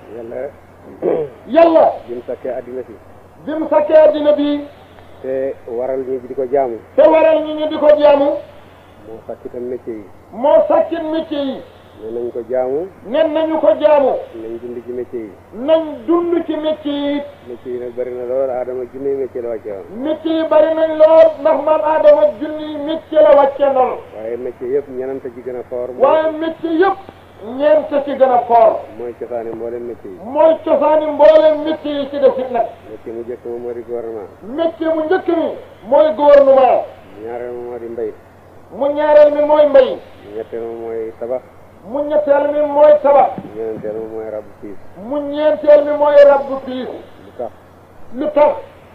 yàlla yàlla bi mu sakkee àddina si bi mu sakkee addina bi te waral ñu di ko jaamu te waral ñu ñu di ko jaamu moo sakk itam métier yi moo sakkit métier yi ne nañ ko jaamu nen nañu ko jaamu nañ dund ci métier yi nañ dund ci métier yi métier yi nag bëri na lool aadama junne métier la wàcce woon métier yi bari nañ lool ndax man Adama junni métier la wàcce noonu waaye métier yëpp ñenanta ci gën a foor waaye métier yëpp ñeent ci gën a fort mooy cosaani mbooleem métier yi mooy cosaani mbooleem métier yi ci def it nag métier mu njëkk ma moo di gouvernement métier mu njëkk mi mooy gouvernement ñaareel ma moo di mbay mu ñaareel mi mooy mbay ñetteel ma mooy tabax mu ñetteel mi mooy tabax ñeenteel ma mooy rabu piis mu ñeenteel mi mooy rabbu piis lu tax lu tax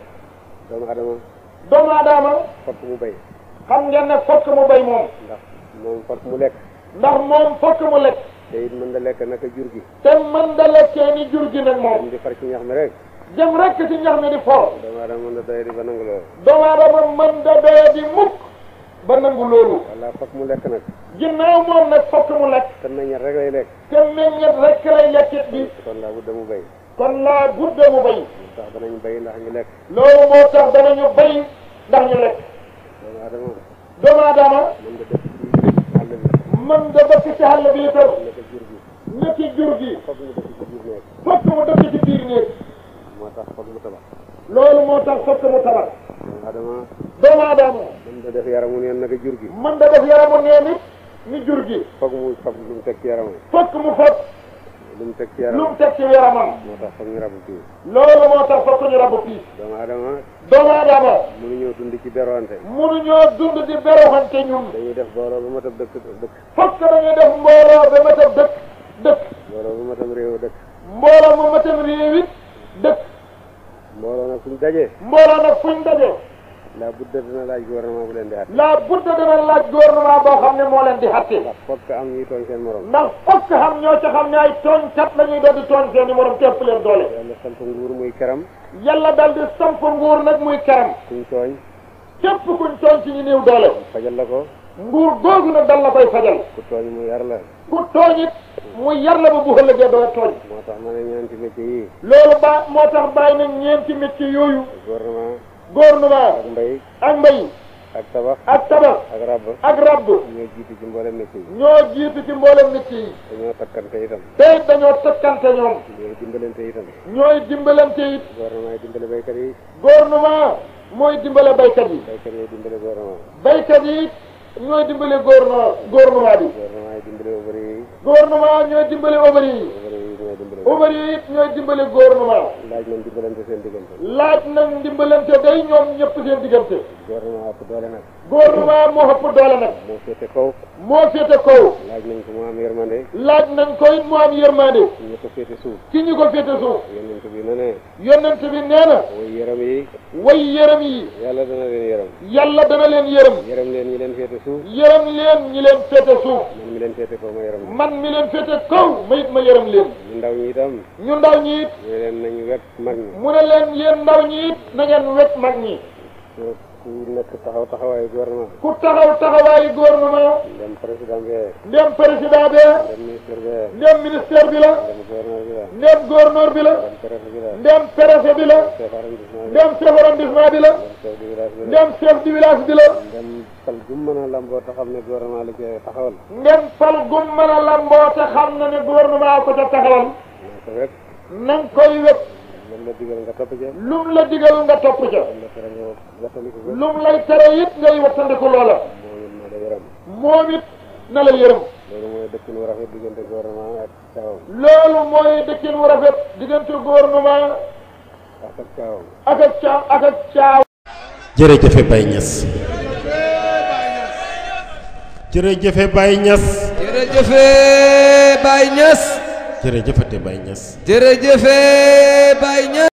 doomu adama doomu aadama fokk mu bay xam ngeen ne fokk mu bay moom ndax moom fokk mu lekk ndax moom fokk mu lekk te it mën da lekk naka jur gi te mën da lekkee ni jur gi nag moom am di far ci ñax mi rek jëm rekk ci ñax mi di for doomu adama mën da doye di ba nangu loolu doomu aadama mën da doye di mukk ba nangu loolu walla fokk mu lekk nag ginnaaw moom nag fokk mu lekk te meññet rek lay lekk te meññet rekk lay lekkit bi kon laa budda mu bay kon laa budde mu bay tax danañ bay ndax ñu lekk loolu moo tax danañu bay ndax ñu lekk doomu adama doomu aadama mën da def ci àll bi mën da dëkk ci àll bi itam naka jur gi ne ci jur gi fokk mu def ci biir nekk fokk mu dëkk ci biir néeg moo tax fokk mu tabax loolu moo tax fokk mu tabax doomu adama doomu aadama mën da def yaramu neen naka jur gi mën da def yaramu neen it ni jur gi fokk mu fokk lu mu teg ci yaramam fokk mu fokk lu mu teg ci lu yaramam mu teg ci yaramam moo tax fokk ñu rabu fii loolu moo tax fokk ñu rabu piis doomu adama doomu aadama mënuñoo dund ci beroante mënuñoo dund di beroxante ñun dañuy def booloo ba matab dëkk dëkk fokk dañuy def mbooloo ba matam dëkk dëkk booloo ba matab réew dëkk mbooloo mu matam réew it dëkk mbooloo nag suñ dajee mbooloo nag fuñ daje la budda dina laaj gouvernement bu leen di àtte la budda dina laaj gouvernement boo xam ne moo leen di xatte ndax fokk am ñuy tooñ seen morom ndax fokk xam ñoo ca xam ne ay tooñkat la ñuy doon di tooñ seen i morom tepp leen doole yàlla sant nguur muy keram yàlla dal di samp nguur nag muy karam kuñ tooñ képp kuñ tooñ ci ñu néew doole fajal la ko nguur googu nag dal la koy fajal ku tooñ mu yar la ku tooñ it mu yar la ba bu ëllëgee doo tooñ moo tax ma ne ñeenti métier yi loolu ba moo tax bàyyi nañ ñeenti métier yooyu gouvernement gouvernement ak mbay ak mbay ak tabax ak tabax ak rabb ak rabb ñoo jiitu ci mboolem métier yi ñoo jiitu ci mboolem métier yi dañoo takkante itam te it dañoo tëkkante ñoom ñooy dimbalante itam ñooy dimbalante it gouvernement yi dimbale baykat yi gouvernement mooy dimbale baykat yi baykat yi dimbale gouvernement baykat yi it ñooy dimbale gouvernement gouvernement bi gouvernement yi dimbale ouvrier yi gouvernement ñooy dimbale ouvrier yi ouvrier yi ñooy dimbale ouvrier yi it ñooy dimbale gouvernement laaj nañ dimbalante seen diggante laaj nañ dimbalante day ñoom ñëpp seen diggante gouvernement ëpp doole nag gouvernement moo ëpp doole nag moo féete kaw moo féete kaw laaj nañ ko mu am yërmande laaj nañ ko it mu am yërmande ñu ko féete suuf ci ñu ko féete suuf yonent bi na ne yonent bi nee na way yërëm yi way yërëm yi yàlla dana leen yërëm yàlla dana leen yërëm yërëm leen ñi leen féete suuf yërëm leen ñi leen féete suuf man mi leen féete kaw ma yërëm leen man mi leen féete kaw ma it ma yërëm leen ñu ndaw ñi itam ñu ndaw ñi it ñu leen nañu wet mag ñi mu ne leen yéen ndaw ñi it na ngeen wet mag ñi ku ku nekk taxaw taxawaayu gouvernement ku taxaw taxawaayu gouvernement ndem président bee ndem président bee ndem ministre bee ndem ministère bi la ndem gouverneur bi la ndem gouverneur bi la ndem préfet bi la ndem préfet bi la chef arrondissement bi ndem chef arrondissement bi la ndem chef du village bi la ndem chef du village bi la ndem fal gu mën a lamboo te xam ne gouvernement la koy taxawal ndem fal gum mën a lamboo te xam na ne gouvernement ko ca taxawal naa ko wet na nga koy wet lan la digal nga topp ca lum la digal nga topp ca lan la tere nga wattandiku ko lum lay tere it ngay wattandiku loola moo it na la yërëm moom it na la yërëm loolu mooy dëkkin wu rafet diggante gouvernement ak caawam loolu mooy dëkkin wu rafet diggante gouvernement ak ak caawam ak ak caaw ak ak caaw jërëjëfe Baye Niass jërëjëfe Baye Niass jërëjëfe Baye Niass jërëjëfate Baye Niass jërëjëfe Baye Niass